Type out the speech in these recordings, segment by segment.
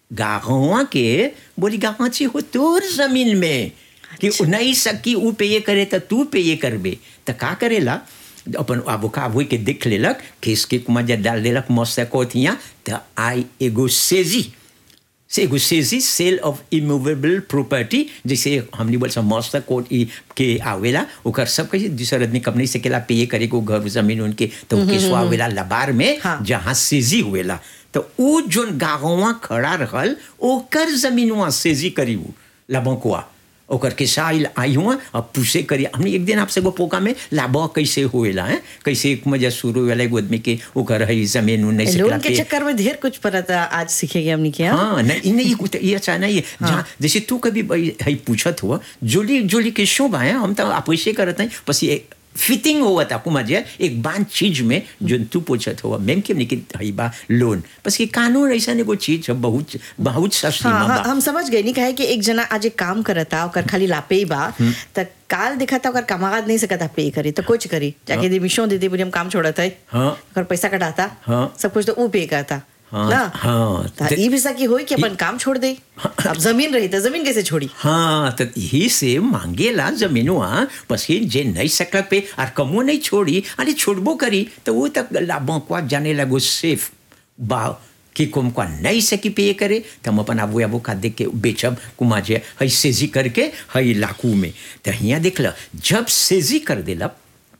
गाँवा के बोली गाँची हो तोर जमीन में कि उ नहीं सकी ऊ पे करे तो तू पे ये करबे तो का करेला अपन आबू का हुई के देख लेलक केस के कुमार डाल देलक मस्त कोथिया तो आई एगो सेजी से एगो सेजी सेल ऑफ इमूवेबल प्रॉपर्टी जैसे हमने बोल मस्त कोट ई के आवेला ओकर सब कहीं दूसर आदमी कब नहीं सकेला पे करे को घर जमीन उनके तो केसवा आवेला लबार में हाँ। जहाँ सेजी हुएला तो ऊ जोन गाँवा खड़ा रहल ओकर जमीनवा सेजी करी ऊ लबंकुआ ओकर के साइल आई हुआ अब पूछे करी हमने एक दिन आपसे वो पोका में लाभ कैसे हुएला है कैसे एक मजा शुरू हुएला एगो आदमी के ओकर है जमीन उ नहीं लोन सकेला के पे चक्कर में ढेर कुछ पता आज सीखेंगे हमने क्या हाँ नहीं नहीं कुछ ये अच्छा नहीं है जहाँ जैसे तू कभी भाई है पूछत हुआ जोली जोली के शो है हम तो आप ऐसे करते हैं बस ये फिटिंग हुआ था कुमार जी एक बान चीज में जो तू पूछत हुआ मैम के निकल हई बा लोन बस ये कानून ऐसा नहीं कोई चीज है बहुत बहुत सस्ती हाँ, में हाँ बा हम समझ गए नहीं कहे कि एक जना आज एक काम करता ओकर खाली लापे ही बा त काल देखा था ओकर कमागत नहीं सकता पे करे तो कुछ करी जाके दे मिशो दे दे बोली हम काम छोड़त है हाँ। ओकर पैसा कटाता हाँ। सब कुछ तो ऊ पे करता हाँ, ना हाँ। त ई भी सकी होई कि अपन काम छोड़ दे अब जमीन रही तो जमीन कैसे छोड़ी हाँ तो यही से मांगेला जमीनवा बस ये जे नहीं सकल पे और कमो नहीं छोड़ी अरे छोड़बो करी तो वो तक लाभों को जाने लगो सेफ बा कि कुम को नहीं सकी पे करे तो हम अपन आबू आबू का देख के बेचब कुमा जे हई सेजी करके हई लाकू में तो यहाँ देख ल जब सेजी कर देला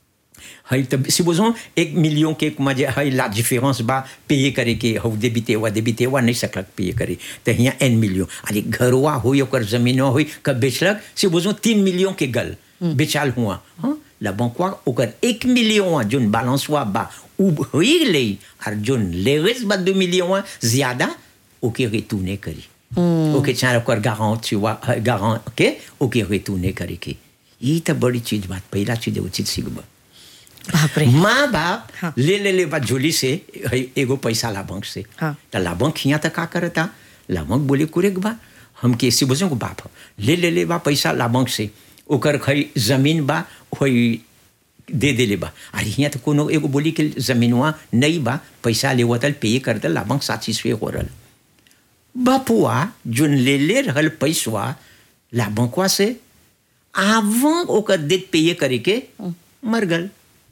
हई तब supposons एक मिलियन के मजे हई ला डिफरेंस बा पे करे के हौ देबिते वा देबिते वा नहीं सकलक पे करे तो यहाँ एन मिलियन अरे घरवा होई ओकर जमीन होई कब बेचलक supposons तीन मिलियन के गल बेचाल हुआ हाँ ला बंकवा ओकर एक मिलियन जोन बैलेंस हुआ बा उ होई ले और जोन लेवेस बा दो मिलियन ज्यादा ओके रिटूने करी ओके चाहे ओकर गारंट हुआ गारंट के ओके रिटूने करे के ये तो बड़ी चीज बात पहला चीज उचित सीखबा बाप रे माँ बाप हाँ। ले ले ले बा झोली से है एगो पैसा लाभंक से हाँ। तो लाभंक हिया तो का करता लाभंक बोले कुरेक बा हम के ऐसे बोझो को बाप ह। ले ले ले बा पैसा लाभंक से ओकर खई जमीन बा होई दे दे ले बा अरे हिया तो कोनो एगो बोली के जमीनवा नहीं बा पैसा लेवतल पे करतल लाभंक साची से हो रहल बपुआ जोन ले ले रहल पैसवा लाभंकवा से avant ओकर देत पे करे के मर गल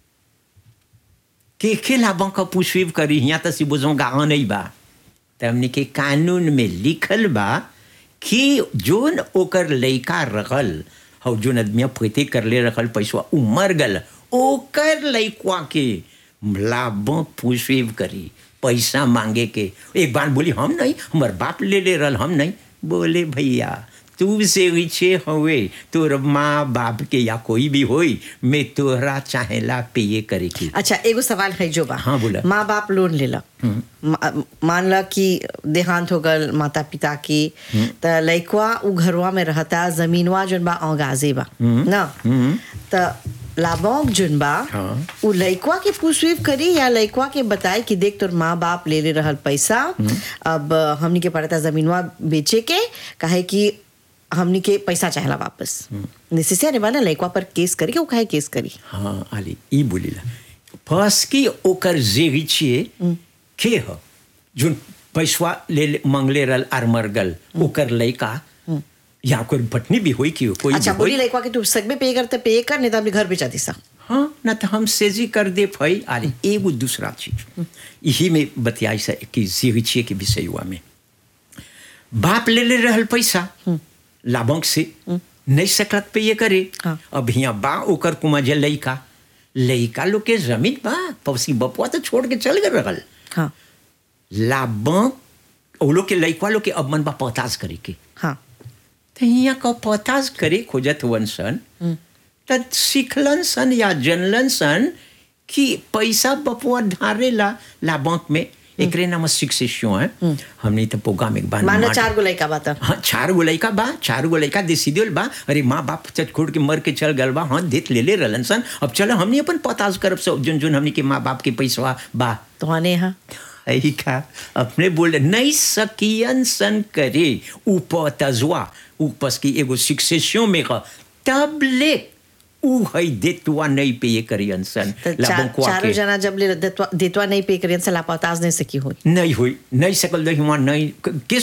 के के la banque poursuivre करी यहाँ तो सिबोजों गाँव नहीं बा तो हमने के कानून में लिखल बा कि जोन ओकर लइका रखल हौ जोन आदमिया फैते कर ले रखल पैसवा उ मर गल ओकर लइकवा के लाभों poursuivre करी पैसा मांगे के एक बार बोली हम नहीं हमार बाप ले ले रहल हम नहीं बोले भैया तू से रिचे हवे तोर माँ बाप के या कोई भी होई मैं तोहरा चाहेला पे करे की अच्छा एगो सवाल है जो बा हाँ, बोला। माँ बाप लोन लेला मा- मान ला कि देहांत हो गल माता पिता की त लइकवा उ घरवा में रहता जमीनवा जोन बा औगाजे बा ना त लाभोंक जोन बा हाँ। उ लइकवा के पूछवीव करी या लइकवा के बताए कि देख तोर माँ बाप ले ले रहल पैसा अब हमनी के पड़ता जमीनवा बेचे के काहे कि हमनी के पैसा चाहेला वापस नेसेसरी बा ना लइकवा पर केस करी के उ काहे केस करी हाँ आली ई बोलीला parce कि ओकर जेरिचिए के ह जोन पैसवा ले ले- मांगले रहल आर मर गल ओकर लइका या ओकर पत्नी भी होई कि कोई अच्छा भी बोली होई लइकवा के तू सगबे पे करते पे कर नहीं तो अपने घर बेचा दिसा हाँ ना तो हम सेजी कर दे फई अरे एगो दूसरा चीज यही में बतियाई सा कि जेरिचिए के विषय हुआ में बाप ले ले रहल पैसा लाभंक से नहीं सकलत पे ये करे हाँ। अब यहाँ बा ओकर कुमा जे लइका लइका लोग के जमीन बा पवसी बपुआ तो छोड़ के चल गए रहल हाँ लाभंक वो लोग के लइका लोग के अब मन बा पताज करे के हाँ तो यहाँ का पताज करे खोजत हुवन सन त सीखलन सन या जनलन सन कि पैसा बपुआ ढारेला लाभंक में एकरे नाम शिक्षियों है हमने तो प्रोग्राम एक बार मान लो मार- चार गो लइका बात हाँ चार गो लइका बा चार गो लइका देसी दिल बा अरे माँ बाप चटखोड़ के मर के चल गल बा हाँ देत ले ले रहलन सन अब चलो हमने अपन पताज करब सब जोन जोन हमने के माँ बाप के पैसा बा तो आने यहाँ यही का अपने बोले नहीं सकियन सन करे ऊपर तजवा ऊपर की एगो शिक्षियों में का तब ले ऊ है देतुआ नहीं पे ये करियन सन तो चार, लाभंकवा चारों के जना जब ले देतवा देतवा नहीं पे करियन से लापताज नहीं सकी हुई नहीं हुई नहीं सकल दही वहाँ नहीं के